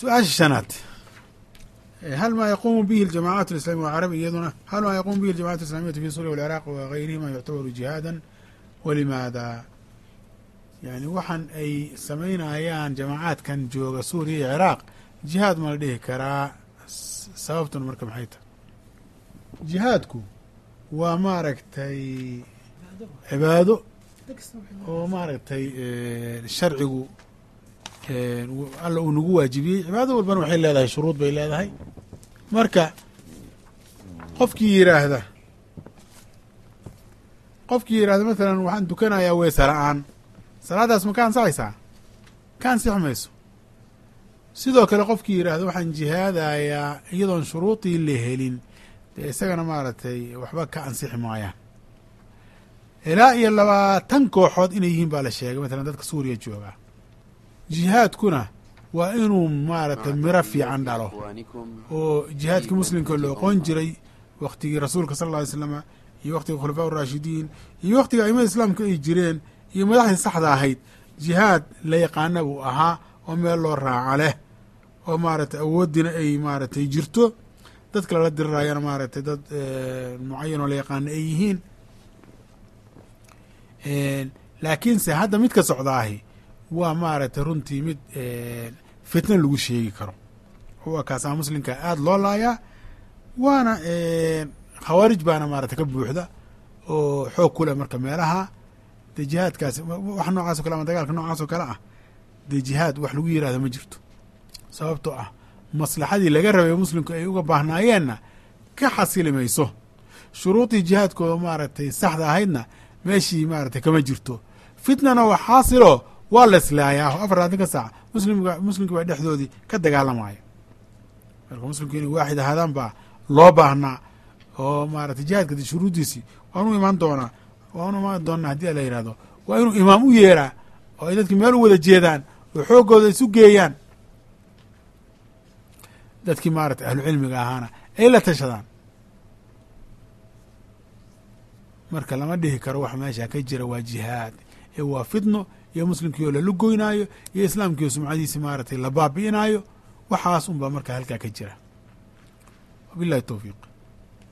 su-aasha shanaad hal maa yaquumu bihi aljamacat alislamiya wacarabi iyaduna hal maa yaquumu bihi aljamacat alislamiyatu fi suuriya walciraaq wagayrihima yuctabaru jihaadan walimaada yani waxaan ay samaynayaan jamacaadkan jooga suuriya iyo ciraaq jihaad ma la dhihi karaa sababtuna marka maxay tahay jihaadku waa maaragtay cibaado oo maaragtay sharcigu alla uu nagu waajibiyey cibaado walbana waxay leedahay shuruud bay leedahay marka qofkii yiraahda qofkii yidhahda matalan waxaan dukanayaa weesa la-aan salaadaas ma ka ansaxaysaa ka ansixi mayso sidoo kale qofkii yidhaahda waxaan jihaadayaa iyadoon shuruudii la helin dee isagana maaragtay waxba ka ansixi maayaan ilaa iyo labaatan kooxood inay yihiin baa la sheegay matalan dadka suuriya jooga jihaadkuna waa inuu maaragtay miro fiican dhalo oo jihaadkii muslimka la oqon jiray waktigii rasuulka sal alla ly slama iyo waktiga khulafaa urashidiin iyo waktiga aimada islaamka ay jireen iyo madaxdii saxda ahayd jihaad la yaqaana buu ahaa oo meel loo raaca leh oo maaragtay awooddiina ay maaragtay jirto dadka lala dirirayana maaragtay dad mucayan oo la yaqaana ay yihiin laakiinse hadda mid ka socdaahi waa maaragtay runtii mid fitna lagu sheegi karo waa kaasaa muslimka aada loo laayaa waana khawaarij baana maaragtay ka buuxda oo xoog ku leh marka meelaha dee jihaadkaasi wax noocaas o kale ama dagaalka noocaas oo kale ah dee jihaad wax lagu yirahdo ma jirto sababtoo ah maslaxadii laga rabay muslimku ay uga baahnaayeenna ka xasili mayso shuruudii jihaadkooda maaragtay saxda ahaydna meeshii maaragtay kama jirto fitnana waa xaasilo waa la islaayaa afar labaatanka saac muslimka muslimka baa dhexdoodii ka dagaalamaya marka muslimku inay waaxid ahaadaan baa loo baahnaa oo maaragtay jihaadka de shuruuddiisii waan u imaan doonaa waan u imaan doonaa haddii ala yihahdo waa inuu imaam u yeeraa oo ay dadki meel u wada jeedaan oo xooggooda isu geeyaan dadkii maaragtay ahlu cilmiga ahaana ay la tashadaan marka lama dhihi karo wax meesha ka jira waa jihaad ee waa fitno iyo muslimkii oo lala goynaayo iyo islaamkii oo sumcadiisi maaragtay la baabi'inaayo waxaas un baa marka halkaa ka jira wabillahi towfiiq